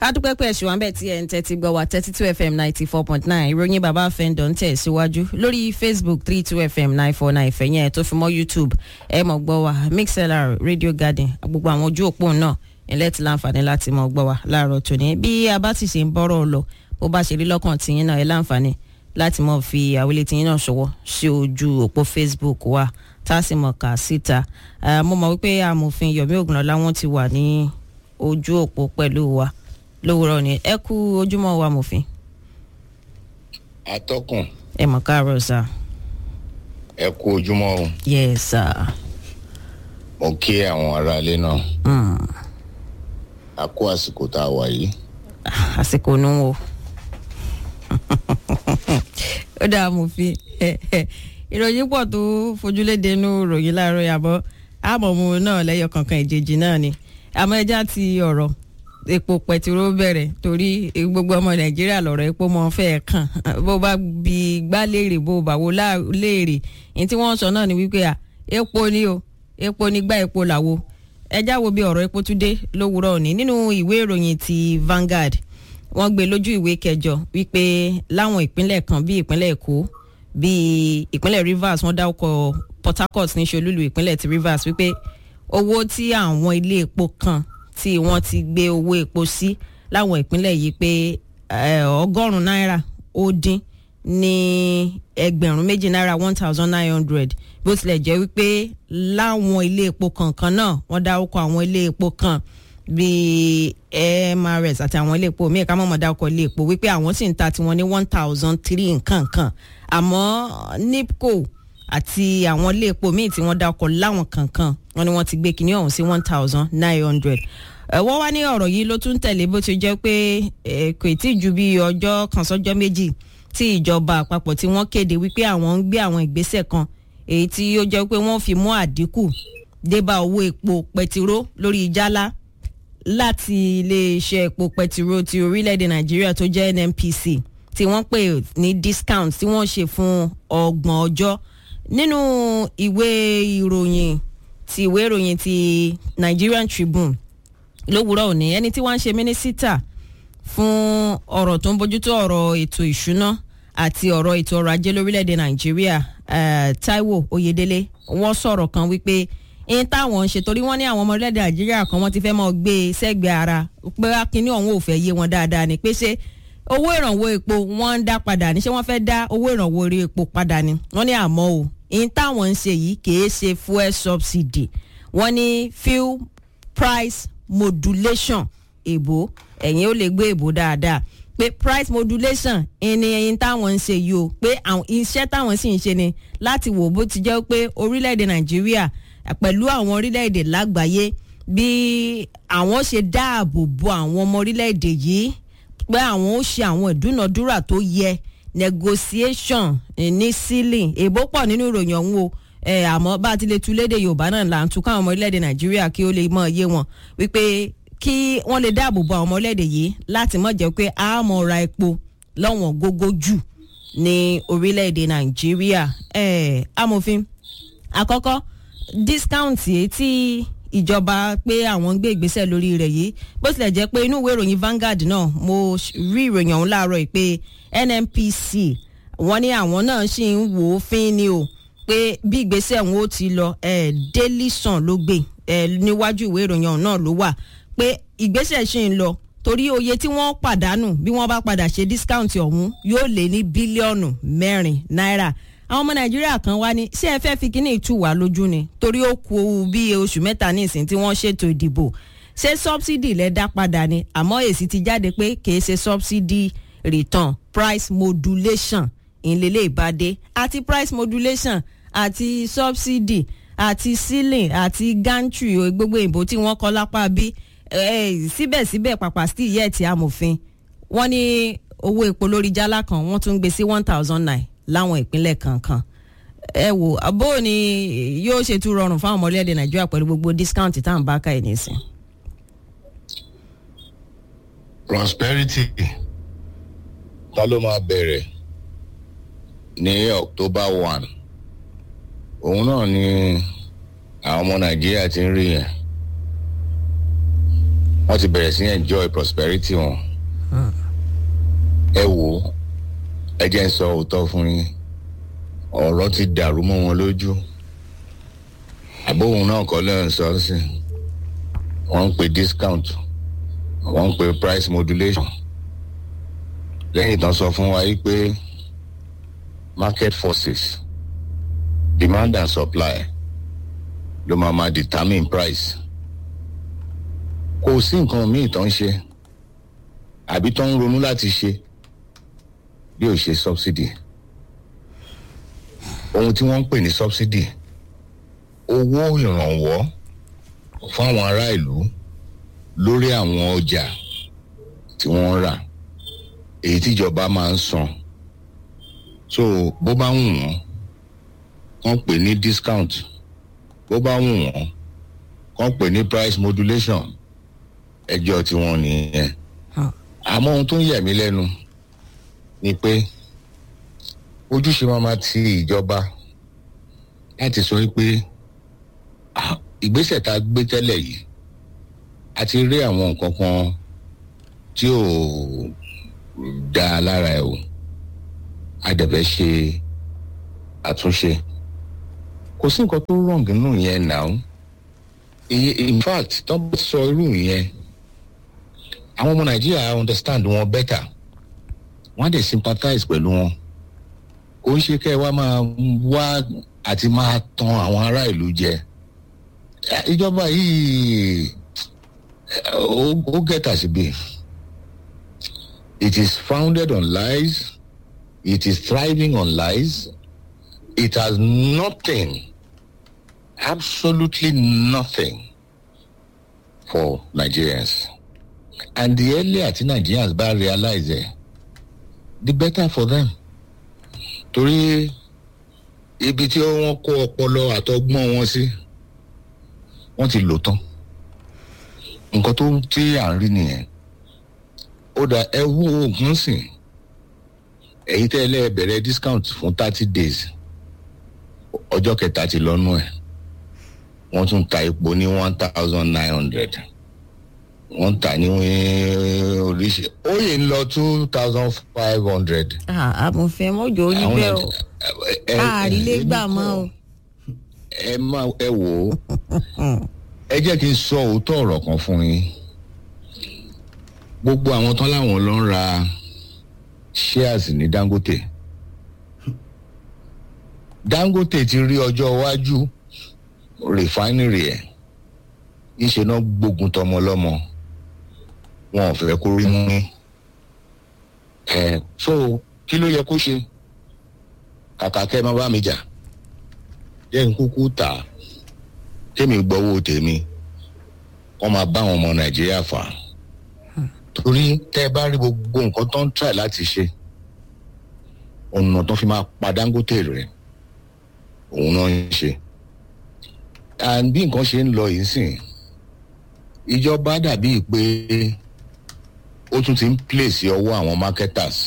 adúpẹ́ pé ẹ̀sùn àbẹ̀ tí ẹ̀ ń tẹ́tí gbọ́ wá thirty two fm ninety four point nine ìròyìn bàbá fẹ́ndọ̀ ń tẹ̀ síwájú lórí facebook three two fm nine four nine ìfẹ̀yìn ẹ̀ tó fi mọ́ youtube ẹ̀ mọ̀ gbọ́ wá mixlr radio garden gbogbo àwọn ojú òpó náà ilẹ̀ ti láǹfààní láti mọ̀ gbọ́ wá láàárọ̀ tòní bí a bá sì ṣe ń bọ́rọ̀ lọ bó bá ṣe rí lọ́kàn tìyín náà ẹ̀ láǹfààní láti mọ̀ fi àwílé tìyín náà ṣọwọ́ sí ojú òpó facebook wa tá a sì mọ̀ kà síta mo mọ̀ wípé amòfin yomi ogunlọ́lá wọn ti wà ní ojú òpó pẹ̀lú wa lówùrọ̀ ni ẹ kú ojúmọ́ wa mòfin. atọ́kùn ẹ mọ̀ káàárọ̀ sá. ẹ kú ojúmọ́ o yes sir. mo kí àwọn aráalé náà Mm. a kú àsìkò tá a wà yìí àsìkò nù o. ó dáa mòfin ìròyìn pọ̀ tó fojúlédè inú ròyìn láàárọ̀ yàbọ̀ àmọ̀mú náà lẹ́yọ̀ kankan ìjèjì náà ni àmọ́ ẹja ti ọ̀rọ̀ epo pẹtiró bẹ̀rẹ̀ torí gbogbo ọmọ nàìjíríà lọ̀rọ̀ epo mọ́ fẹ́ kàn bó bá bi gbá léèrè bó bá wo lá- léèrè ní tí wọ́n sọ náà ni wípé à epo ni o epo ni gbá epo làwo ẹjá wo bí ọ̀rọ̀ epo tún dé lówùúrọ̀ òní nínú ìwé ìròyìn ti Vanguard wọ́n gbé lójú ìwé kẹjọ wípé láwọn ìpínlẹ̀ kan bíi ìpínlẹ̀ èkó bíi ìpínlẹ̀ Rivers wọ́n dárúkọ Port Harcourt ní ṣolúlu ìpínlẹ̀ ti Rivers wípé owó tí àwọn ilé epo kan tí wọ́n ti gbé owó epo sí láwọn ìpínlẹ̀ yìí pé eh, ọgọ́rùn-ún náírà ó dín ní ẹgbẹ̀rún méjì náírà one thousand nine hundred bó tilẹ̀ jẹ́ wípé láwọn ilé epo kankan náà wọ́n dárúkọ àwọn ilé epo kan bíi MRS àti àwọn ilé epo míì ká mọ̀mọ́ dárúkọ ilé epo wípé àwọn sì ń ta tiwọn ní one thousand three nǹkan kan àmọ́ NIPCO àti àwọn ilé epo míì tí wọ́n dárúkọ láwọn kankan wọ́n ní wọ́n ti gbé kinní ọ̀hún sí one thousand nine hundred wọ́n wá ní ọ̀rọ̀ yìí ló tún tẹ̀lé bó ti jẹ́ pé eh, kò tí ì ju bí ọjọ́ kan sọ́jọ́ méjì tí ìjọba àpapọ̀ tí wọ́n kéde wípé àwọn ń gbé àwọn ìgbésẹ̀ kan èyí tí ó jẹ́ pé wọ́n fi mú àdínkù débà owó epo pẹtiró lórí jálá láti iléeṣẹ́ epo pẹtiró ti orílẹ̀-èdè nàìjíríà tó jẹ́ nnpc tí wọ́n pè ní discount tí wọ́n ṣe fún ọgbọ̀n ọjọ́ nínú ìwé ìròyìn ti ìwé ìròyìn ti Nigerian Tribune lówùúrọ̀ òní ẹni tí wọ́n ń ṣe mínísítà fún ọ̀rọ̀ tó ń bójútó ọ̀rọ̀ ètò ìṣúná àti ọ̀rọ̀ ètò ọrọ̀ ajé lórílẹ̀‐èdè nàìjíríà eh, Táíwò Oyèdélé wọ́n sọ̀rọ̀ kan wípé ń táwọn ń ṣe torí wọ́n ní àwọn ọmọ orílẹ̀‐èdè nàìjíríà kan wọ́n ti fẹ́ mọ́ gbé e sẹ́gbẹ̀ẹ́ ara pé akínní ọ̀hún ò fẹ́ yé wọn dáadáa ni pé ṣé owó ìrànwọ́ epo wọ́n ń dá padà ní ṣé wọ́n fẹ́ dá owó ìrànwọ́ orí epo padà ni wọ́n ní àmọ́ o ń táwọn ń ṣe yìí kìí ṣe fuel subsidy wọ́n ní fuel price modulation èbó ẹ̀yin ó lè gbé èbó dáadáa pé price modulation ẹni ẹyin táwọn ń ṣe yìí o pé àwọn iṣẹ́ táwọn sì ń ṣe ni láti wò bó ti jẹ́ pé orílẹ̀-èdè nàìjíríà pẹ̀lú àwọn orílẹ̀-èdè lágbàáyé bí àwọn ṣe dáàbò bo àwọn ọmọ orílẹ̀-èdè yìí pé àwọn ó ṣe àwọn ìdúnàdúrà tó yẹ negotiation eh, ní ceiling èbó pọ̀ nínú ìròyìn ọ̀hún o ẹ àmọ́ bá a ti lè tu léde yorùbá náà là ń tu káwọn ọmọ orílẹ̀-èdè nàìjíríà kí ó lè mọ̀ iye wọn wípé kí wọ́n lè dáàbò bo àwọn ọmọ orílẹ̀-èdè yìí láti mọ̀ jẹ́ pé a mọ̀ ra epo lọ́wọ́n gógó jù ní orílẹ̀-èdè nàìjíríà ẹ amòfin àkọ́kọ́ discount yìí tí ìjọba pé àwọn ń gbé ìgbésẹ̀ lórí rẹ̀ yìí bó tilẹ̀ jẹ́ pé inú ìwé ìròyìn Vanguard náà mo rí ìròyìn ọ̀hún láàárọ̀ yìí pé NNPC wọ́n ní àwọn náà sì ń wò ó fín ni o pé bí ìgbésẹ̀ wọn ó ti lọ eh, Daily Sun ló gbé eh, níwájú ìwé ìròyìn ọ̀hún náà ló wà pé ìgbésẹ̀ ṣì ń lọ torí oye tí wọ́n pàdánù bí wọ́n bá padà ṣe discount ọ̀hún yóò lé ní bílíọ̀nù mẹ́rin náírà àwọn ọmọ nàìjíríà kan wá ní ṣé ẹ fẹ́ fi kíní ìtú wá lójú ni torí ó kù bí oṣù mẹ́ta nísìn tí wọ́n ṣètò ìdìbò ṣé subsidy lẹ dá padà ni àmọ́ èsì ti jáde pé kìí ṣe subsidy return price modulation ìlélẹ̀ ìbàdé àti price modulation àti subsidy àti ceiling àti gantry o, gbogbo ìbò tí wọ́n kọ́ lápá bí eh, síbẹ̀síbẹ̀ pàpà still yẹ̀ ti amòfin wọ́n ní owó epo lórí jálá kan wọ́n tún gbé sí one thousand nine láwọn ìpínlẹ̀ kankan ẹ wò bó ni yóò ṣe tún rọrùn fáwọn ọmọ orílẹ̀-èdè nàìjíríà pẹ̀lú gbogbo discount tá à ń bá ká ẹ̀ nísìn. prosperity ta ló máa bẹ̀rẹ̀ ní October one òun náà ni àwọn ọmọ Nàìjíríà ti ń rí yẹn wọ́n ti bẹ̀rẹ̀ sí enjoy prosperity wọn. ẹ wò ẹ jẹ́ ń sọ òótọ́ fún yín ọ̀rọ̀ ti dàrú mọ́ wọn lójú àbóhùn náà kọ́ lẹ́yìn sọ́ọ́sì wọ́n ń pe discount wọ́n ń pe price modulation lẹ́yìn tán sọ fún wa yìí pé market forces demand and supply ló máa máa determine price kò sí nǹkan míì tó ń ṣe àbí tó ń ronú láti ṣe bí ò ṣe subsidy ohun tí wọ́n ń pè ní subsidy owó ìrànwọ́ fáwọn ará ìlú lórí àwọn ọjà tí wọ́n ń rà èyí tíjọba máa ń san so bó bá wù wọ́n kàn pè ní discount bó bá wù wọ́n kàn pè ní price modulation ẹjọ́ tiwọn nìyẹn àmọ́ ohun tó ń yẹ̀ mí lẹ́nu ni pé ojúṣe máa ma ti ìjọba láti sọ pé ìgbésẹ̀ tá a gbé tẹ́lẹ̀ yìí a ti rí àwọn nǹkan kan tí ò dáa lára ẹ̀ o a dẹ̀bẹ̀ ṣe àtúnṣe kò sí nǹkan tó wrong nínú yẹn now in fact tó bá sọ irú yẹn àwọn ọmọ nàìjíríà understand wọn better wọ́n á dẹ̀ sympathize pẹ̀lú wọn kò ń ṣe kẹ́ ẹ wá máa wá àti máa tan àwọn ará ìlú jẹ ìjọba yìí ó gẹ̀tà síbi it is founded on lies it is thriving on lies it has nothing absolutely nothing for Nigerians and the earlier tí Nigerians bá realize it the better for them torí ibi tí wọ́n kó ọpọlọ àtọgbọ́n wọn sí wọ́n ti lò tán nǹkan tó tí à ń rí nìyẹn ó dà ẹ wú oògùn sìn èyí tẹ́ ẹ lẹ́ẹ̀ bẹ̀rẹ̀ discount fún thirty days ọjọ́ kẹta ti lọ́nú ẹ̀ wọ́n tún ta epo ní one thousand nine hundred wọ́n tà ní oríṣi ó yìí ń lọ two thousand five hundred. àmọ̀fẹ́ mọ́jọ́ orí bẹ́ẹ̀ o àrílé gbà mọ́ o. ẹ má ẹ wò ó ẹ jẹ́ kí n sọ òótọ́ ọ̀rọ̀ kan fún yín gbogbo àwọn tán láwọn ló ń ra shares ní Dangote Dangote ti rí ọjọ́ iwájú refinery ẹ̀ ìṣe náà gbógun tọmọ lọ́mọ wọn ò fẹ́ kó rí mú ní ẹ so kí ló yẹ kó ṣe kàkà kẹ́ ẹ má bá mi jà jẹ́ n kúkú tà á tèmi gbọ́wọ́ tèmi wọ́n máa bá àwọn ọmọ nàìjíríà fà á torí tẹ́ ẹ bá rí gbogbo nǹkan tó ń try láti ṣe ọ̀nà tó fi máa pa Dangote rẹ̀ òun náà ń ṣe and bí nǹkan ṣe ń lọ yìí sìn ìjọba dàbí pé ó tún ti ń place ọwọ́ àwọn marketers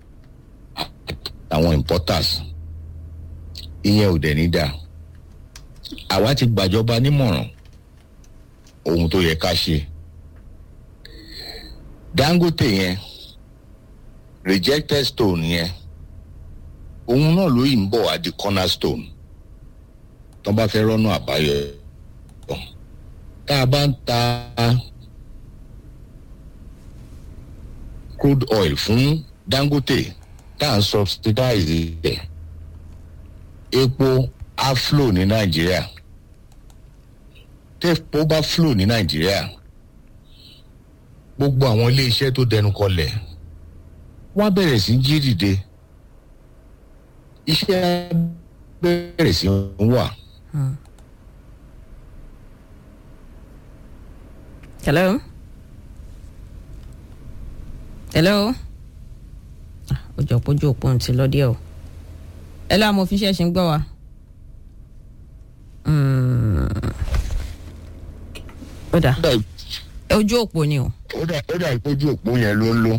àwọn importers ìyẹn ò dẹ̀ ní dáa àwa ti gbàjọba nímọ̀ràn ohun tó yẹ ká ṣe Dangote yẹn rejected stone yẹn òun náà ló yìí ń bọ̀ wá di cornerstone tó bá fẹ́ rọ́nà àbáyọ tá a bá ń ta crude oil fún Dangote tá à ń subsidize ẹ̀ epo á flow ní Nàìjíríà tẹ́pọ̀ bá flow ní Nàìjíríà gbogbo àwọn iléeṣẹ́ tó dẹnu kọlẹ̀ wọ́n á bẹ̀rẹ̀ sí jí dìde iṣẹ́ bẹ̀rẹ̀ sí ń wà. hello hello ojú òpó ojú òpó ti lọ díẹ̀ o hello amòfin ṣẹ̀ṣin gbọ́ wa. ó dà ojú òpó ni o. ó dà ó dà ìpójú òpó yẹn ló ń lò.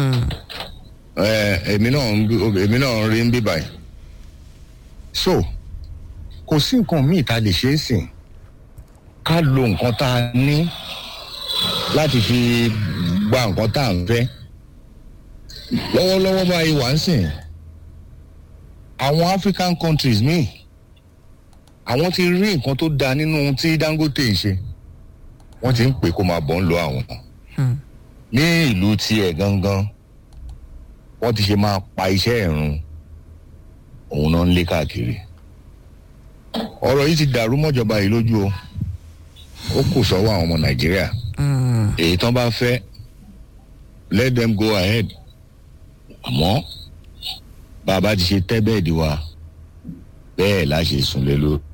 èmi náà èmi náà rí ń bí báyìí. so kò sí nǹkan míì tá a lè ṣe é sìn ká lo nǹkan tá a ní láti fi gba nǹkan tá à ń fẹ́ lọ́wọ́lọ́wọ́ báyìí wà ń sìn àwọn african countries míì àwọn ti rí nǹkan tó dáa nínú ohun tí dangote ń ṣe wọ́n ti ń pè kó máa bọ̀ ń lo àwọn ní ìlú tiẹ̀ gangan wọ́n ti ṣe máa pa iṣẹ́ ẹ̀rùn òun náà ń lé káàkiri ọ̀rọ̀ yìí ti dàrú mọ́jọba yìí lójú o ó kù sọ́wọ́ àwọn ọmọ nàìjíríà èyí tán bá fẹ́ let them go ahead àmọ́ bàbá ti ṣe tẹ́ bẹ́ẹ̀dì wa bẹ́ẹ̀ la ṣe súnlé lórí.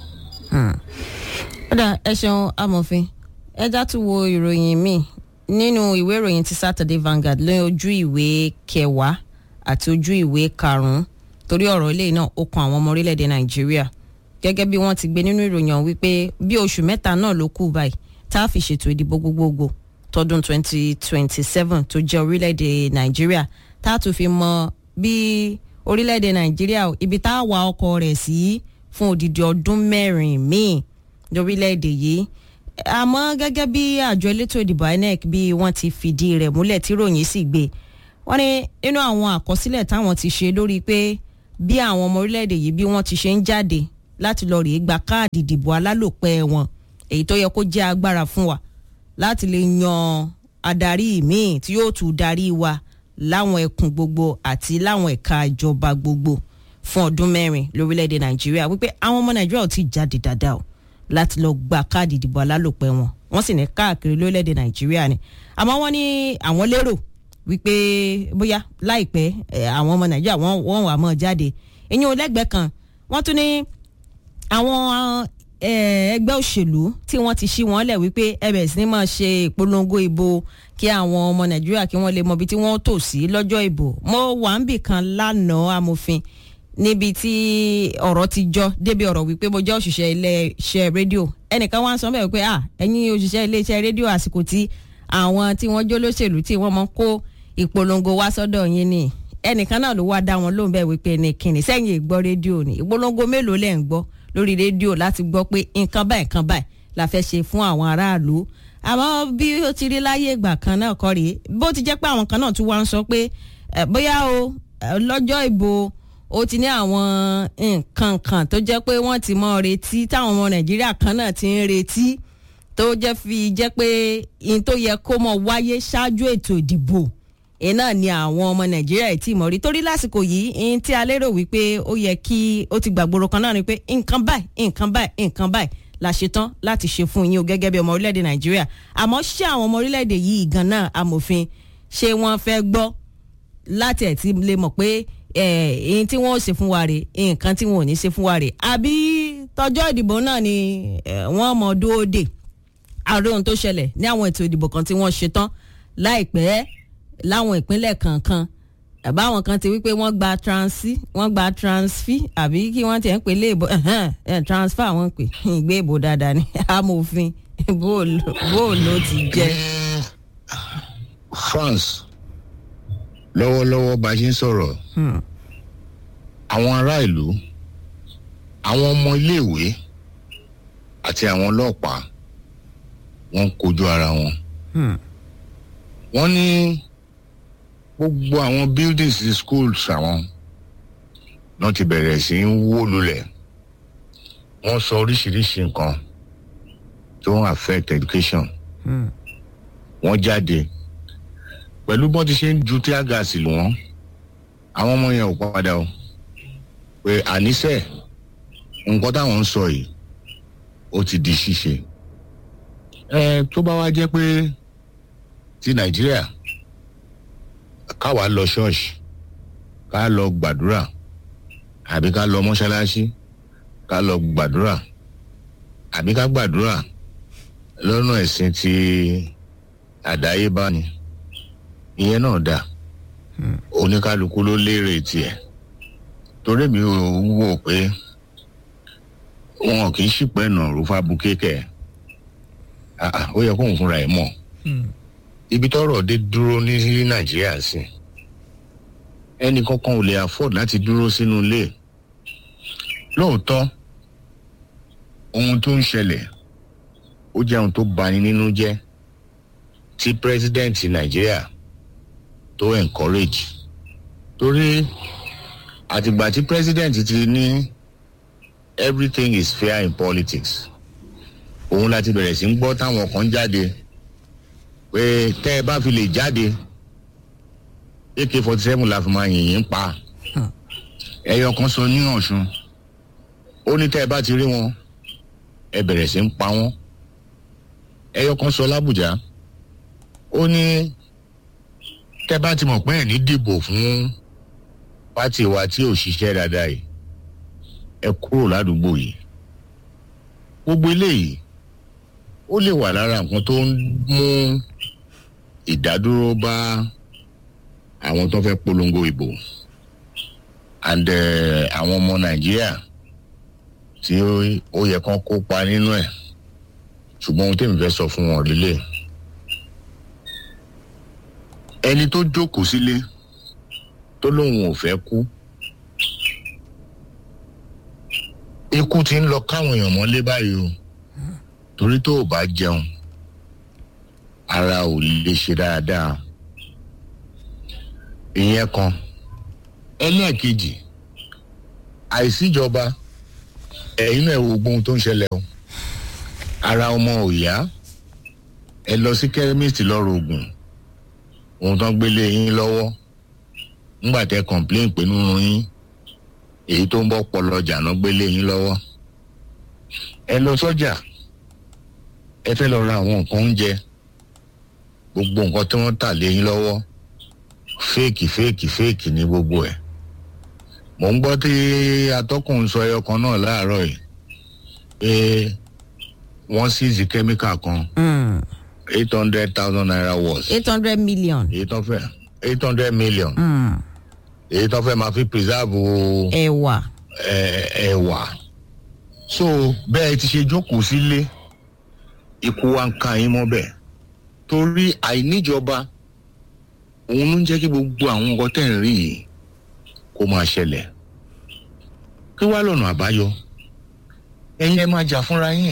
kódà ẹ ṣeun amòfin ẹ já tún wo ìròyìn míì nínú ìwé ìròyìn ti saturday vanguard lórí ojú ìwé kẹwàá àti ojú ìwé karùnún torí ọ̀rọ̀ ilé náà ó kan àwọn ọmọ orílẹ̀-èdè nàìjíríà gẹ́gẹ́ bí wọ́n ti gbé nínú ìròyìn ọ̀hún wípé bí oṣù mẹ́ta náà ló kù báyìí tá a fi ṣètò ìdìbò gbogbogbò tọdún 2027 tó jẹ́ orílẹ̀-èdè nàìjíríà tá a tún fi mọ bí orílẹ̀-èdè nàìjíríà ibi tá a wà ọkọ̀ rẹ̀ sí fún odidi ọdún mẹ́rin míì lórílẹ̀-èdè yìí àmọ́ gẹ́gẹ́ bí àjọ elétò ìdìbò inec bí wọ́n ti fìdí rẹ̀ múlẹ̀ tí ròyìn sì gbé wọ́n ní nínú àwọn àkọsílẹ̀ táwọn ti ṣe lórí pé bí àwọn ọmọ orílẹ̀-èdè yìí bí wọ́n ti ṣe ń jáde láti lọ rèé gba káàdì ìdìbò alálòpẹ́ wọn èyí tó yẹ kó jẹ́ agbára fún wa láti lè yan adarí míì tí yóò tún darí wa láwọn ẹkùn gbogbo àti láwọn ẹ̀ka ìjọba gbogbo fún ọdún mẹ́rin lórílẹ̀‐èdè nàìjíríà wípé àwọn ọmọ nàìjíríà ò tí ì jáde dáadáa o láti lọ gba káàdì ìdìbò alálòpẹ́ wọn wọ́n sì ní káàkiri lórílẹ̀‐èdè nàìjíríà ni àmọ́ wọ́n ní àwọn lérò wípé bóyá láìpẹ́ àwọn ọmọ nàìjíríà wọ́n wà mọ́ jáde ìyẹn olẹ́gbẹ̀ẹ́ kan wọ́n tún ní àwọn ẹgbẹ́ òṣèlú tí wọ́n ti ṣí wọn lẹ̀ wípé ẹbẹ̀ sí ni máa ṣe ìpolongo ìbò kí àwọn ọmọ nàìjíríà kí wọ́n lè mọ ibi tí wọ́n tò sí lọ́jọ́ ìbò mo wà ń bì kan lánàá amòfin níbi tí ọ̀rọ̀ ti jọ débi ọ̀rọ̀ wípé mo jẹ́ òṣìṣẹ́ iléeṣẹ́ rédíò ẹnìkan wá ń sọ bẹ́ẹ̀ pé à ẹ̀yin òṣìṣẹ́ iléeṣẹ́ rédíò àsìkò tí àwọn tí wọ́n jó lóṣèlú tí wọ́n mọ kó ìpolongo wá sọ́dọ̀ yín ni ẹnìkan náà ló wá dá wọn lóhùn bẹ́ẹ̀ wípé ní kíni sẹ́yìn ìgbọ́ rédíò ni ìpolongo mélòó lẹ́ ń gbọ́ lórí rédíò láti gbọ́ pé nǹkan báyìí nǹkan báyìí la fẹ́ ṣe fún àwọn aráàlú àmọ́ bí ó ti rí láyé ìgbà kan náà kọ́ rèé bó ti jẹ́ pé àwọn kan náà tún wá ń sọ pé bóyá o lọ́jọ́ ìbò ó ti ní àwọn nǹkan kan tó jẹ́ pé wọ́n ti mọ retí táwọn ọmọ nàìjíríà kan náà ti ń retí tó jẹ́ fi jẹ́ pé in tó yẹ kó mọ wáyé ṣáájú ètò ìdìbò èyí náà ni àwọn ọmọ nàìjíríà ẹ̀ tí mọ̀ rí torí lásìkò yìí in tí a lérò wípé ó yẹ kí ó ti gbàgbóró kan náà ni pé nǹkan báyìí nǹkan báyìí nǹkan báyìí la ṣe tán láti ṣe fún yín o gẹ́gẹ́ bí ọmọ orílẹ̀-èdè nàìjíríà àmọ́ ṣé àwọn ọmọ orílẹ̀-èdè yìí gan náà amòfin ṣé wọ́n fẹ́ gbọ́ láti ẹ̀ tí lè mọ̀ pé ẹ̀ẹ́n tí wọ́n ò ṣe fún wa rè nǹkan tí wọ́n ò ní ṣe fún wa rè àbí tọjọ́ ìdìbò náà ni wọ́n mọ̀ dóòdè ààrẹ ohun tó ṣẹlẹ̀ ní àwọn ètò ìdìbò kan tí wọ́n ṣe tán láìpẹ́ láwọn ìpínlẹ̀ kankan àbá àwọn kan ti wípé wọ́n gba transi wọ́n gba transfi àbí kí wọ́n ti ẹ̀ ń pè léèbó transfer wọ́n pè ìgbé ìbò dáadáa ní amòfin bó ló ti jẹ́. france lọ́wọ́lọ́wọ́ bá a ṣe ń sọ̀rọ̀ àwọn ará ìlú àwọn ọmọ iléèwé àti àwọn ọlọ́pàá wọ́n ń kojú ara wọn. wọ́n ní gbogbo àwọn buildings schools àwọn náà ti bẹ̀rẹ̀ sí í wó lulẹ̀ wọ́n sọ oríṣiríṣi nǹkan tó ń affect education wọ́n jáde pẹ̀lú bọ́n ti ṣe ń ju tear gas lù wọ́n àwọn ọmọ yẹn ò padà o pé àníṣe nǹkan táwọn ń sọ yìí ó ti di ṣíṣe ẹ tó bá wá jẹ́ pé ti nàìjíríà káwa lọ ṣọ́ọ̀ṣì ká lọ gbàdúrà àbí ká lọ mọ́ṣáláṣí ká lọ gbàdúrà àbí ká gbàdúrà lọ́nà ẹ̀sìn ti àdáyébá ni ìyẹn náà dáa oníkálukú ló lérè tiẹ̀ torí mi ò wò pé wọn kì í ṣìpẹ́ nà rúfa bukẹ́kẹ́ ó yẹ kóun fúnra ẹ̀ mọ̀ ibi tọ́rọ̀ dé dúró ní nàìjíríà sí ẹnì kankan ò lè afford láti dúró sínú ilé lóòótọ́ ohun tó ń ṣẹlẹ̀ ó jẹ́ ohun tó bani nínú jẹ́ tí president nàìjíríà tó encourage torí àtìgbà tí president ti ní everything is fair in politics òun láti bẹ̀rẹ̀ sí ń gbọ́ táwọn kan jáde pé tẹ́ ẹ bá fi lè jáde ak forty seven la fi máa yìnyín pa ẹyọ kan sọ ní ọ̀ṣun ó ní tẹ́ ẹ bá ti rí wọn ẹ bẹ̀rẹ̀ sí ń pa wọ́n ẹyọ kan sọ lábùjá ó ní tẹ́ bá ti mọ̀ pé ẹ̀ ní dìbò fún pátì wa tí ò ṣiṣẹ́ dáadáa yìí ẹ kúrò ládùúgbò yìí gbogbo eléyìí ó lè wà lára nǹkan tó ń mú ìdádúró bá àwọn tó fẹ́ polongo ìbò and àwọn ọmọ nàìjíríà tí ó yẹ kán kópa nínú ẹ̀ ṣùgbọ́n ohun tèmi fẹ́ sọ fún wọn lílé ẹni tó jókòó sílé tó lóun ò fẹ́ kú ikú ti ń lọ káwọn èèyàn mọ́lé báyìí o torí tó o bá jẹun ara ò lè ṣe dáadáa ìyẹn kan ẹlẹ́ẹ̀kejì àìsíjọba ẹ̀yin náà wo gbóhun tó ń ṣẹlẹ̀ o ara ọmọ ò yá ẹ lọ sí kẹ́míìsì lọ́rọ̀ oògùn ohun tó ń gbélé yín lọ́wọ́ ńgbà tẹ complain pé nínú yín èyí tó ń bọ́ pọlọjà náà gbélé yín lọ́wọ́ ẹ lọ sọ́jà ẹ fẹ́ lọ ra àwọn nǹkan oúnjẹ gbogbo nǹkan tí wọ́n tà lé yín lọ́wọ́ fèèkì fèèkì fèèkì ní gbogbo ẹ̀ mò ń gbọ́ tí atọ́kùn sọ ẹyọ kan náà láàárọ̀ yìí pé wọ́n ṣíìsì kẹ́míkà kan eight hundred thousand naira worth eight hundred million. èyí tó fẹ́ eight hundred million èyí tó fẹ́ máa fi preserve ẹ̀wà. ẹ̀wà so bẹ́ẹ̀ ti ṣe jókòó sílé ikú wa ń ka yín mọ́ bẹ́ẹ̀ torí àìníjọba òun ló ń jẹ́ kí gbogbo àwọn nǹkan tẹ̀ ń rí yìí kó máa ṣẹlẹ̀ kí wá lọ́nà àbáyọ ẹ̀yin ẹ máa jà fúnra yín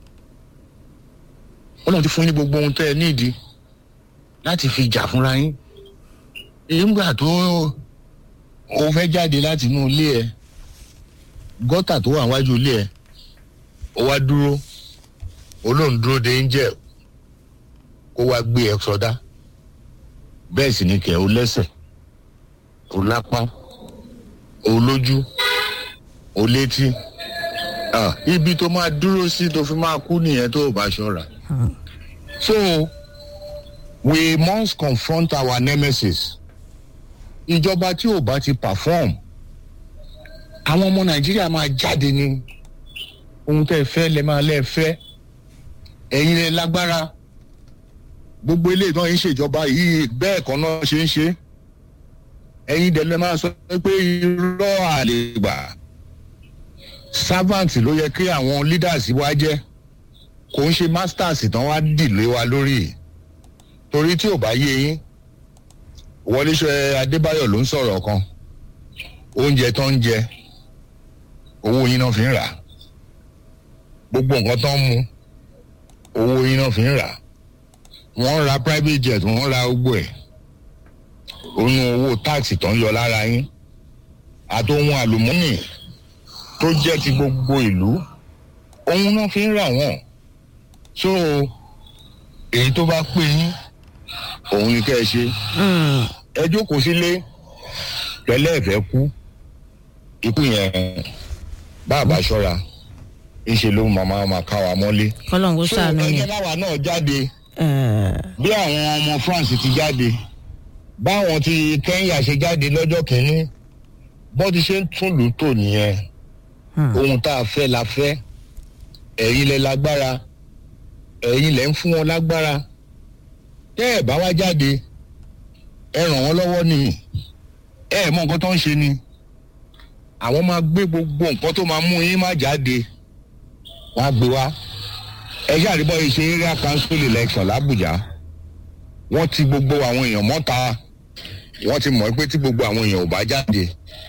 ọlọ́run ti fún yín gbogbo ohun tẹ́ ẹ nídìí láti fi jà fúnra yín nígbà tó o fẹ́ jáde láti inú ilé ẹ gọ́tà tó wà wájú ilé ẹ ó wá dúró olóhùn dúró de angel kó wá gbé ẹ sọdá bẹ́ẹ̀ sì ni kẹ̀ ó lẹ́sẹ̀ ó lápá ó lójú ó létí ibi tó máa dúró sí tó fi máa kú nìyẹn tó o bá ṣọ́ra. so we must confront our nemesis ìjọba tí ò bá ti perform àwọn ọmọ nàìjíríà máa jáde ní ohun tẹ́ ẹ fẹ́ lẹ máa lẹ́ fẹ́ ẹ̀yin lẹ lágbára gbogbo ilé ìtàn yìí ṣèjọba yìí bẹ́ẹ̀ kan náà ṣe ń ṣe ẹ̀yin dẹ̀ lẹ máa sọ pé irọ́ àlegbà servant ló yẹ kí àwọn leaders wa jẹ́ kò ń ṣe masters tán wá dìlé wa lórí torí tí ò bá yé yín wọléṣẹ adébáyọ̀ ló ń sọ̀rọ̀ kan oúnjẹ tó ń jẹ owó yín náà fi ń rà gbogbo nǹkan tó ń mu owó yín náà fi ń rà wọ́n ra private jet wọ́n ra gbogbo ẹ̀ onú owó táàsì tó ń yọ lára yín àti ohun àlùmọ́nì tó jẹ́ ti gbogbo ìlú ohun náà fi ń rà wọ́n so èyí tó bá pè yín òun ni kẹ́ ẹ ṣe ẹ jókòó sílé tẹ́lẹ̀ ẹ̀fẹ́ kú ikú yẹn bàbá ṣọ́ra ńṣe ló màmá máa ká wa mọ́lé. kọ́lọ́n kó sànú so ni. ẹgbẹ́ báwa náà jáde bí àwọn ọmọ France ti jáde báwọn ti Kenya ṣe jáde lọ́jọ́ kìíní bó ti ṣe ń tún lù ú tò nìyẹn ohun tá a fẹ́ la fẹ́ ẹ̀yin lẹ lágbára ẹ̀yin lẹ ń fún wọn lágbára tẹ́ ẹ̀ bá wá jáde ẹ ràn wọ́n lọ́wọ́ ni ẹ ẹ̀ mọ nǹkan tó ń ṣe ni àwọn máa gbé gbogbo nǹkan tó máa mú yín má jáde wọ́n á gbé wá ẹ ṣàríbọ̀ yìí ṣe area council election l'Abuja wọ́n ti gbogbo àwọn èèyàn mọ́ta wọ́n ti mọ̀ pé tí gbogbo àwọn èèyàn ò bá jáde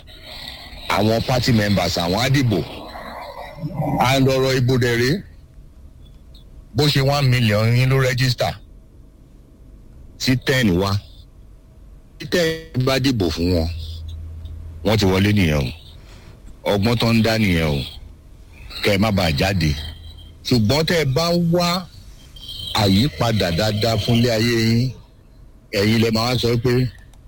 àwọn party members àwọn á dìbò and ọ̀rọ̀ ìbò dẹ̀rẹ́ bó ṣe one million yín ló register tí ten wá tí ten bá dìbò fún wọn wọ́n ti wọlé nìyẹn o ọgbọ́n tó ń dá nìyẹn o kẹ́ ẹ má bàa jáde ṣùgbọ́n tẹ́ ẹ bá ń wá àyípadà dáadáa fúnlé ayé yín ẹ̀yin lẹ máa wá sọ pé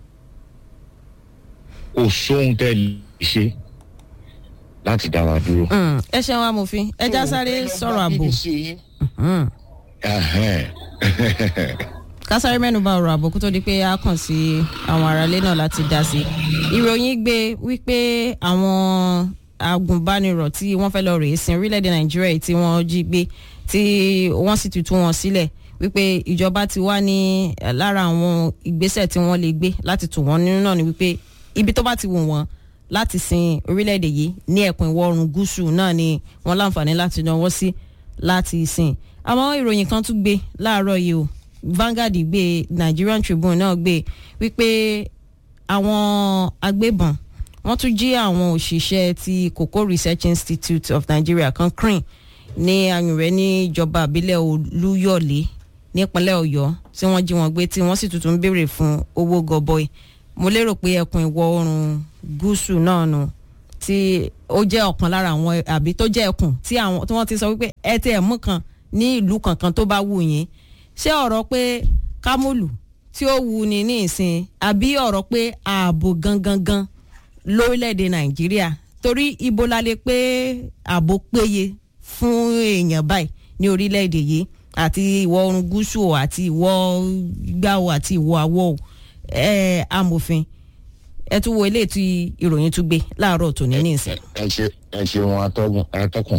kò sóhun tẹ́ ẹ lè ṣe láti dá wa dúró. Mm, ẹ ṣeun amòfin ẹ já sáré sọ̀rọ̀ ààbò Mhm. Ẹhẹ́n. ká sáré mẹ́nuba ọ̀rọ̀ ààbò kó tó di pé a kàn sí àwọn aráalé náà láti dá sí i ìròyìn gbé wípé àwọn agùnbánirọ̀ tí wọ́n fẹ́ lọ rèé sin orílẹ̀-èdè nàìjíríà yìí tí wọ́n jí gbé tí wọ́n sì tutù wọn sílẹ̀ wípé ìjọba ti wá ní eh, lára àwọn ìgbésẹ̀ tí wọ́n lè gbé láti tù wọ́n nínú náà ni wípé ibi tó bá ti wù wọ́n láti sin orílẹ̀-èdè yìí ní ẹkùn ìwọ̀ oòrùn gúúsù náà ni wọ́n láǹfààní láti náwó sí láti sìn àmọ́ ìròyìn kan tún gbé láàárọ̀ yìí o Vanguard gbé Nigerian Tribune náà gbé wípé àwọn agbébọn wọ́n tún jí àwọn òṣìṣẹ́ ti Cocoa Research Institute of Nigeria kan CRIN ní ayùnrẹ́ níjọba àbílẹ̀ Olúyọ̀lé nípínlẹ̀ Ọ̀yọ́ tí wọ́n jí wọn gbé tí wọ́n sì tuntun ń béèrè fún owó gọbọi mo lérò pé ẹkùn ìwọ̀ oòrùn gúúsù náà nù tí ó jẹ́ ọ̀kan lára àwọn àbí tó jẹ́ ẹkùn tí àwọn tí wọ́n ti sọ wípé ẹ tẹ ẹ̀ mú kan ní ìlú kankan tó bá wù yín ṣé ọ̀rọ̀ pé kámólù tí ó wù ní ní ìsìn àbí ọ̀rọ̀ pé ààbò gangan gan lórílẹ̀‐èdè nàìjíríà torí ibo la lè pé ààbò péye fún èèyàn báyìí ní orílẹ̀‐èdè yìí àti ìwọ̀ oòrùn gúúsù o àti ìwọ̀ gbáwò àti ìwọ̀ àwọ̀ o ẹ̀ amòfin ẹ tún wo eléyìí tí ìròyìn tún gbé láàárọ̀ tòní ní ìsìn. ẹ ṣe ẹ ṣe wọn atọ́gùn atọ́kùn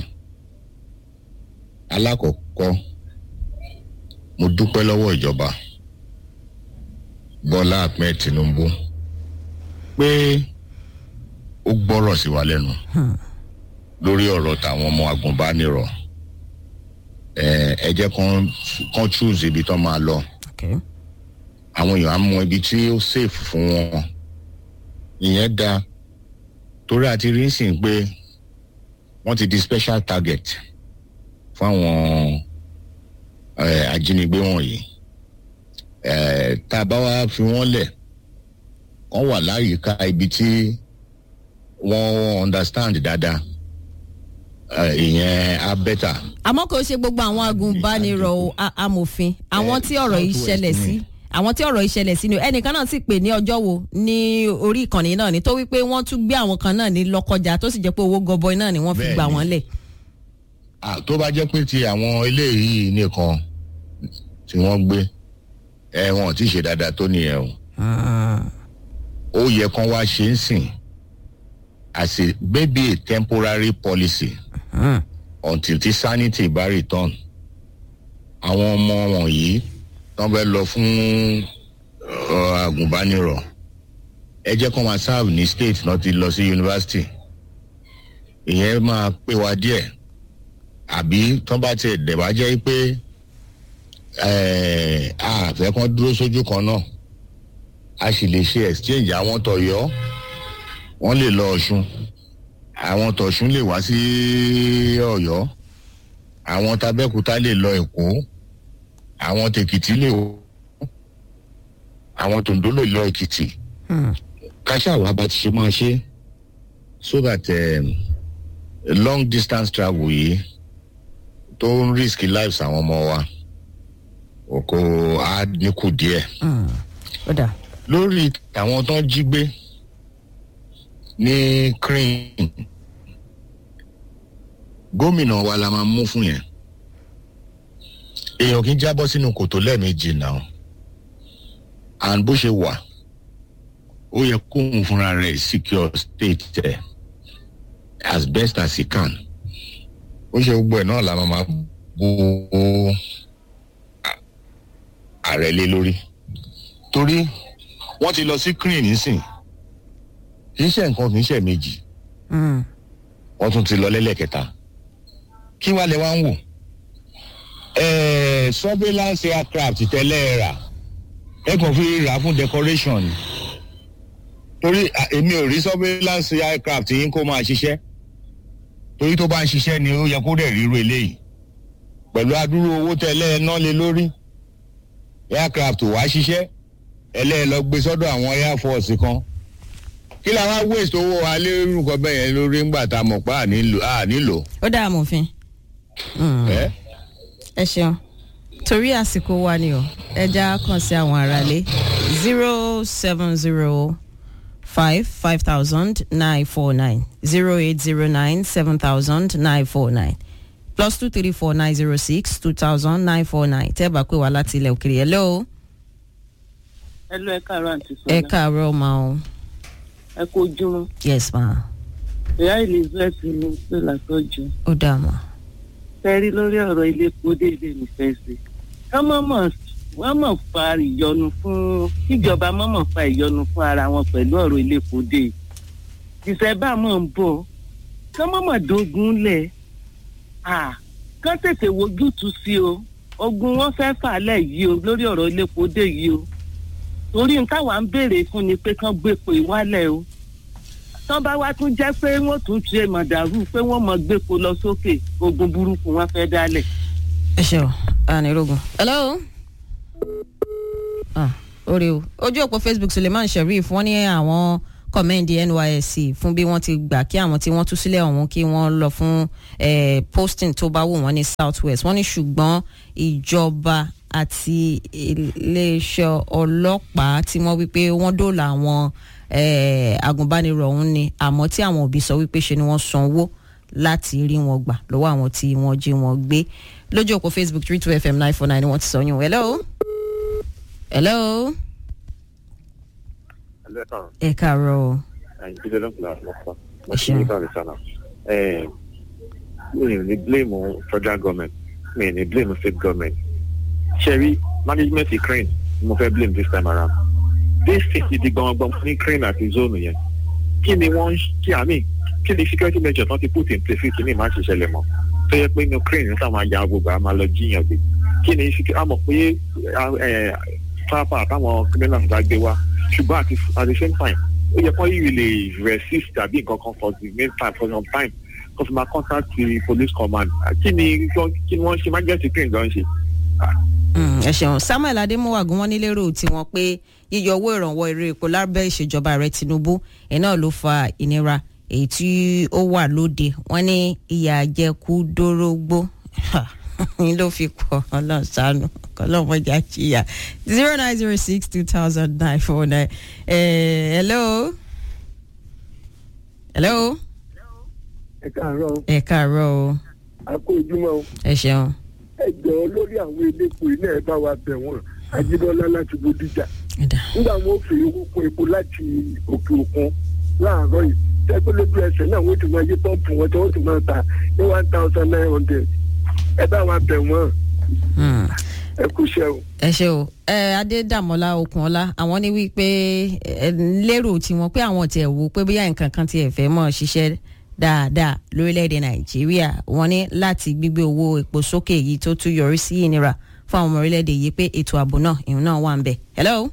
alákọ̀ọ́kọ́ mo dúpẹ́ lọ́wọ́ ìjọba Bọ́lá Ahmed Tinubu pé ó gbọ́rọ̀ sí wa lẹ́nu lórí ọ̀rọ̀ tàwọn ọmọ agùnbánirọ̀ ẹ ẹ jẹ́ kán kán choose ibi tán máa lọ Okay. àwọn èèyàn á mọ ibi tí ó safe fún wọn ìyẹn da torí àti rí sìn pé wọ́n ti di special target fáwọn eh, ajínigbé wọ̀nyí eh, tá a bá wá fi wọ́n lẹ̀ wọ́n wà láyìíká ibi tí wọ́n understand dáadáa eh, ìyẹn á bẹ́tà. àmọ́ kò ṣe gbogbo àwọn agùnbánirọ̀ o, a- amòfin àwọn tí ọ̀rọ̀ yìí Southwest ṣẹlẹ̀ ni. sí àwọn tí ọ̀rọ̀ yìí ṣẹlẹ̀ sí ni o. ẹnìkan náà sì pè ní ọjọ́ wo ní orí ìkànnì náà ni tó wípé wọ́n tún gbé àwọn kan náà ní lọ́kọjá tó sì jẹ́ pé owó gọbọi náà ni wọ́n fi Bẹ́ẹ̀ni. gbà wọ́n lẹ̀. Ah, tó bá jẹ́ pé ti àwọn eléyìí nìkan tí wọ́n gbé ẹ wọn ò tí ì ṣe dáadáa tó nìyẹn o ó yẹ kán wá ṣe ń sìn as a maybe a temporary policy until ti sanity bá return àwọn ọmọ wọ̀nyí tán fẹ́ lọ fún uh, agùnbánirọ̀ ẹ jẹ́ kán máa serve ní state náà ti lọ sí university ìyẹn máa pé wa díẹ̀ àbí tán bá tiẹ̀ dẹ̀ bá jẹ́ pé eh, a fẹ́ kán dúró sójú kan náà a sì lè ṣe exchange àwọn tọ̀yọ́ wọ́n lè lọ ọ̀ṣun àwọn tọ̀ṣun lè wá sí ọ̀yọ́ àwọn tabẹ́kúta lè lọ èkó àwọn tèkìtì lè wọ àwọn tòǹdó lè lọ èkìtì káṣáwá bá ti ṣe máa ṣe so that um, long distance travel yìí tó ń risk lives àwọn ọmọ wa kò á dínkù díẹ̀ ó dà lórí àwọn tó ń jí gbé ní crane gómìnà wa la máa mú fún yẹn èèyàn kì í jábọ́ sínú kòtò lẹ́ẹ̀mejì náà and bó ṣe wà ó yẹ kóun fúnra rẹ̀ secure state ẹ̀ as best as he can ó ṣe gbogbo ẹ̀ náà la máa máa bó ààrẹ lé lórí torí wọ́n ti lọ sí crane nísìn kì í ṣe nǹkan kì í ṣe méjì wọ́n tún ti lọ lẹ́lẹ́kẹta kí wàá lè wá ń wò ẹ̀ẹ́ surveillance aircraft tẹ́lẹ̀ rà ẹ kàn fi rà fún decoration ni torí à, èmi ò rí surveillance aircraft yín kó máa ṣiṣẹ́ torí tó bá ń ṣiṣẹ́ ni ó yẹ kó dẹ̀ ríru eléyìí pẹ̀lú adúrú owó tẹ́lẹ̀ ẹ ná lé lórí aircraft wá ṣiṣẹ́ ẹlẹ́yìn lọ gbé sọ́dọ̀ àwọn air force kan kí la wá waste owó wa lérú nǹkan bẹ́ẹ̀ yẹn lórí ńgbà tá a mọ̀ pé à nílò à nílò. ó dá amòfin ẹ ẹ ṣeun torí àsìkò wa ni o ẹja kàn sí àwọn aráalé zero seven zero five five thousand nine four nine zero eight zero nine seven thousand nine four nine plus two three four nine zero six two thousand nine four nine tẹ́ ẹ bá pè wá láti ilẹ̀ òkèèrè ẹ̀ lọ́wọ́ ẹ lọ ẹ káàárọ̀ àǹtí ẹ sọlá káàárọ̀ ma o ẹ kó ojúmọ́ yes ma ìyá elizabeth ní pé látọjú ó dà ma fẹrí lórí ọ̀rọ̀ ilé epo déédéé nífẹ̀ẹ́ sí ká mọ̀mọ́ wọ́n mọ̀ fa ìyọnu fún kíjọba mọ̀mọ́ fa ìyọnu fún ara wọn pẹ̀lú ọ̀rọ̀ ilé epo dé ìṣẹ̀bá mọ̀ ń bọ̀ ká mọ̀mọ́ dógún lẹ̀ à kán tètè wojútùú sí o ogun wọn fẹ́ fà lẹ̀ yìí o lórí ọ̀rọ̀ ilé epo dé yìí o torí n táwa ń béèrè fún ni pé kán gbépo ìwálẹ̀ o tán bá wá tún jẹ́ pé wọ́n tún ṣe mọ̀dàrú pé wọ́n mọ̀ gbépo lọ sókè ogun burúkú wọn fẹ́ dálẹ̀. ẹ ṣe o anirogun. hello. ah orí o ojú òpó facebook suleiman sheriff wọ́n ní àwọn kọ́mẹ́ǹdì nysc fún bí wọ́n ti gbà kí àwọn tí wọ́n tú sílẹ̀ ọ̀hún kí wọ́n lọ fún eh, posting tó bá wù wọ́n ní south west wọ́n ní ṣùgbọ́n ìjọba àti iléeṣẹ́ ọlọ́pàá tí wọ́n wípé wọ́n dóòlà àwọn eh, agùnbánirọ̀ ọ̀hún ni àmọ́ tí àwọn òbí sọ wípé ṣe ni wọ́n sanwó láti rí wọn gbà lọ́wọ́ àwọn tí wọ́n jí wọn gbé lójú òpó facebook three two fm nine four nine ni wọ́n ti sọ yún hello hello Hello, ẹ káàárọ̀ o and good luck last month. Ẹ ṣeun. Eh, mi ò ní blame federal government, mi ò ní blame state government. Ṣẹ̀rí management Ukraine ni mo fẹ́ blame this time around. This state ti gbọ̀ngbọ̀n ní Ukraine àti zone yẹn. Kí ni wọ́n ń kí àmì kí ni security measure tán ti put in place kí ni máa ṣiṣẹ́ lẹ̀ mọ́? Tó yẹ pé ní Ukraine ní sáwọn ajá gbogbo a máa lọ jíyàn gbé. Kí ni a mọ̀ pé pápá àtàwọn criminals bá gbé wá ṣùgbọ́n àti at the same time ó yẹ kó yìí lè resist tàbí nǹkan kan for the main time for some time kó fi máa contact the police command kí ni kí ni wọ́n ṣe emergency train gan ṣe. Mm, ẹ ṣeun samuel adémọwàgùn wọn nílérò tiwọn pé yíyọ owó ìrànwọ́ eré epo lábẹ́ ìṣèjọba ààrẹ tinubu ẹ̀ náà ló fa ìnira èyí tí ó wà lóde wọn ní ìyà àjẹkù dórógbó ní ló fi pọ̀ ọlọ́run ṣàánú ọlọ́mọjà jìyà zero nine zero six two thousand nine four nine hello hello ẹ káàárọ̀ ẹ káàárọ̀ o a kó ojúmọ́ o ẹ ṣeun ẹ jọ̀ọ́ lórí àwọn elépo iná ẹ bá wa bẹ̀ wọ́n ajíbọ́lá láti bódìjà ẹ dà nígbà wọn ò fi owó kún epo láti òkè òkun láàárọ̀ yìí tẹ́pẹ́ lójú ẹsẹ̀ náà wọ́n ti máa yí pọ́ǹpù wọn tí wọ́n ti máa ta ní one thousand nine hundred ẹ bá wa bẹ̀ wọ́n Hmm. ẹ kú iṣẹ́ o. ẹ ṣe o ẹ adédàmọlá okunola àwọn ní wípé ẹ lérò tiwọn pé àwọn tiẹ̀ wò pé bóyá nǹkan kan tiẹ̀ fẹ́ mọ̀ ṣiṣẹ́ dáadáa lórílẹ̀‐èdè nàìjíríà wọ́n ní láti gbígbé owó epo sókè yìí tó tún yọrí sí ìnira fún àwọn ọmọ orílẹ̀‐èdè yìí pé ètò ààbò náà ìhun náà wà ń bẹ̀. hello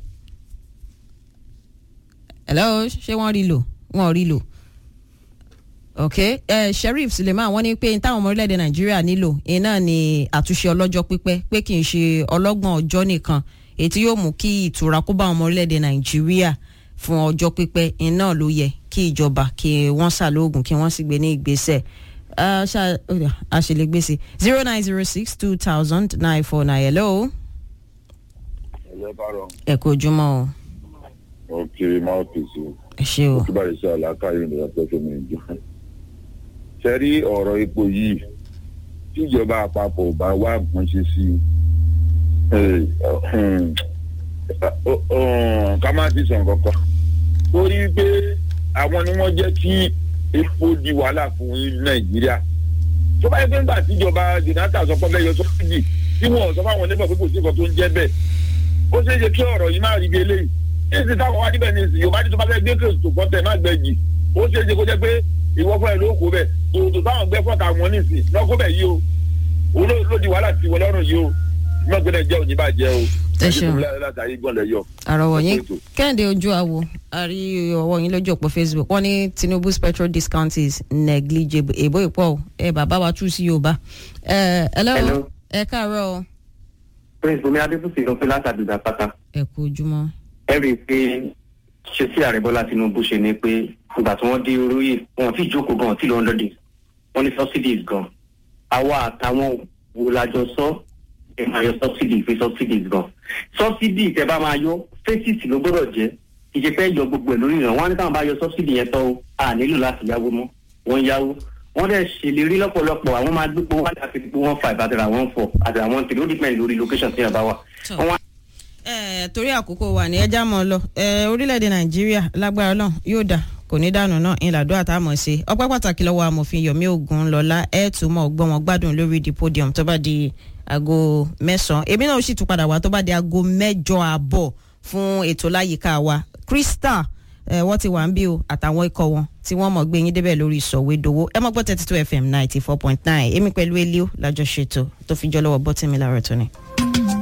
hello ṣé wọ́n rí lò wọ́n rí lò ok uh, sheriff suleiman wọ́n ní pé táwọn ọmọ orílẹ̀-èdè nàìjíríà nílò iná ni àtúnṣe ọlọ́jọ́ pípẹ́ pé kì í ṣe ọlọ́gbọ̀n ọjọ́ nìkan èyí tí yóò mú kí ìtura kó bá àwọn ọmọ orílẹ̀-èdè nàìjíríà fún ọjọ́ pípẹ́ iná ló yẹ kí ìjọba kí wọ́n ṣàlóògùn kí wọ́n sì gbé ní ìgbésẹ̀ Ah, ṣá- ó dà, a ṣe lè gbèsè zero nine zero six two thousand nine four nine hello ẹ̀yẹ́ bá rọ ẹ kú ojúmọ́ o òkè máwùtìsì ẹ ṣe o òkè báyìí ṣe àlàkàyè ní ọjọ́ tó ní ìjọ. ṣe rí ọ̀rọ̀ epo yìí tíjọba àpapọ̀ ò bá wá nǹkan ṣe sí i eh, hmm, ọ- ọ- ká má ti sàn kankan. torí pé àwọn ni wọ́n jẹ́ kí epo di wàhálà fún nàìjíríà. tó bá yẹ pé nígbà tíjọba jonathan sọ pé bẹ́ẹ̀ yọ sọ́ọ́dì tí wọ́n sọ fáwọn onímọ̀ pé kò sí nǹkan tó ń jẹ́ bẹ́ẹ̀ ó ṣeé ṣe kí ọ̀rọ̀ yìí máa rí bí eléyìí èsì táwọn wá níbẹ̀ ní ìsìn yorùbá ní tó bá fẹ́ gbé kèsì tó kọ́ tẹ̀ má gbẹ jì ó ṣeé ṣe kó jẹ́ pé ìwọ fún ẹ ló kó bẹ̀ tòótò táwọn gbẹ fọ́ta wọn nísìn lọ́kọ́ bẹ̀ yìí o òun ló ló di wàhálà tiwọn lọ́rùn yìí o mọ̀gbẹ́nẹ̀ jẹ́ òní bàjẹ́ o Ẹ ṣeun. látàrí gbọ́nlẹ̀ yọ. àrọwọ yín Ètò. kẹ́hìndé ojú àwo àrí ọwọ́ yín lójú òpó facebook wọ́n ní tinubu's petrol discount is negligible èbó ìpọ̀ o ẹ bàbá wa tú sí yorùbá ẹ hello Hello. ẹ káàárọ̀ o prince bomi adébùsì ló pé látàdúgbà pátá ẹ kú ojúmọ́. ẹ rí i pé ṣe sí ààrẹ bọ́lá tinubu ṣe ni pé ìgbà tí wọ́n dé oróyè wọn ti jókòó gan tí lọ́ọ́ lọ́dẹ wọ́n ní subsidies gan àwa àtàwọn wo la jọ sọ ẹ máa yọ subsidies pé subsidies gan subsidy tẹ bá máa yọ phases ló gbọ́dọ̀ jẹ́ ìjẹ́pẹ́ yọ gbogbo ẹ̀ lórí ìràn wọn á ní káwọn bá yọ subsidy yẹn tán o a nílò láti yáwó mọ́ wọ́n yáwó wọ́n dẹ̀ ṣèlérí lọ́pọ̀lọpọ̀ àwọn máa gbé owó àti àti one five àti àwọn four àti àwọn three ó depend lórí location tí yẹn bá wà. Tọ́. wọ́n wá ẹ torí àkókò wà ní ẹja mọ lọ ẹ orílẹ̀-èdè nàìjíríà lágbára náà yóò dà kò ní dànù náà ìlàdó àtàmọ̀ ṣe ọpẹ́ pàtàkì lọ́wọ́ amòfin yomi ogunlọ́lá ẹ̀ tún mọ̀ gbọ́n wọn gbádùn lórí the podium tó bá di aago mẹ́sàn-án èmi náà sì tún padà wá tó bá di aago mẹ́jọ àbọ̀ fún ètò láyìíká wa crystal ẹ wọ́n ti wà ń bí o àtàwọn ikọ̀ wọn tí wọ́n mọ̀ gbé yín débẹ̀ lórí ìsọ̀wédowó ẹ mọ̀ gbọ́ thirty two fm ninety four point nine èmi pẹ̀lú elio lájọṣètò tó fi jọ́ lọ́wọ́ bọ́tìmí láàárọ̀ tó ni.